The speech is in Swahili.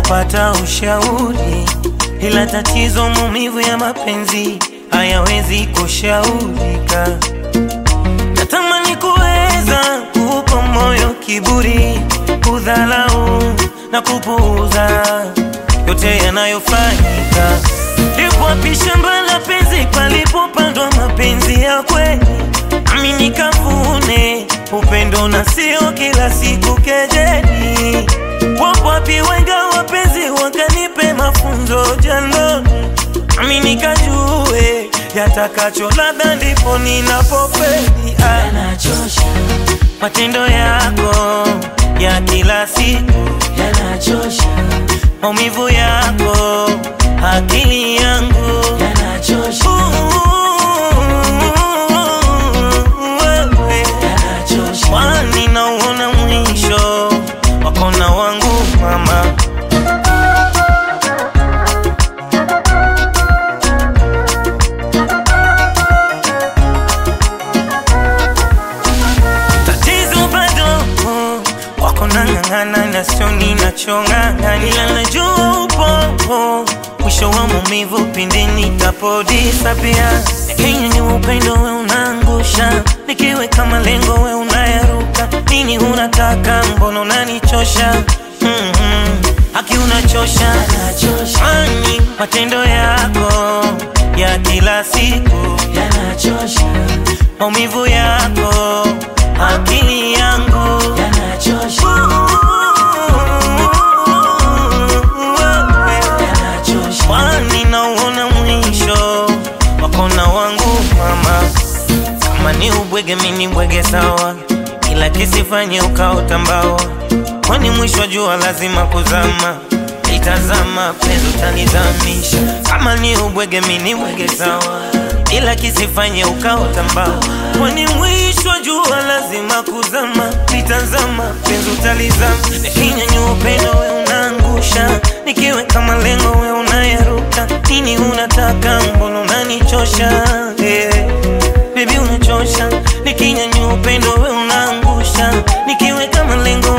kupata ushauri, ila tatizo maumivu ya mapenzi hayawezi kushaurika. Natamani kuweza kuupa moyo kiburi, kudhalau na kupuuza yote yanayofanyika. Lipo wapi shamba la penzi palipopandwa mapenzi ya kweli, nami nikavune upendo na sio kila siku kejeli. Wapo wapi wenga wapenzi wakanipe mafunzo jandoni, nami nikajue yatakacho, labda ndipo ninapofeli. Ah, yanachosha, matendo yako ya kila siku yanachosha, maumivu yako, akili yangu yanachosha, wewe, yanachosha, kwani nauona mwisho wako na wangu mama. Tatizo bado wako nang'ang'ana na sio ninachong'ang'ana, ila najua upo mwisho wa maumivu pindi nitapodisapia. Kenya ni upendo we unaangusha, nikiweka malengo we unayaruka. Nini unataka? Mbona unanichosha? mm-hmm. Haki unachosha, yanachosha, ani matendo yako ya kila siku yanachosha, maumivu yako, akili yangu yanachosha, yanachosha, kwani nauona mwisho wako na wangu mama. Kama ni ubwege, mini bwege sawa, ila kisifanye ukaota mbawa, kwani mwisho wa jua lazima kuzama. Itazama penzi utanizamisha. Kama ni ubwege, mini bwege sawa, ila kisifanye ukaota mbawa, kwani mwisho wa jua lazima kuzama. Itazama penzi utalizama, nikinyanyua upendo we unaangusha, nikiweka malengo we unayaruka. Nini unataka? Mbona unanichosha? yeah. Baby unachosha, nikinyanyua upendo we unaangusha, nikiweka malengo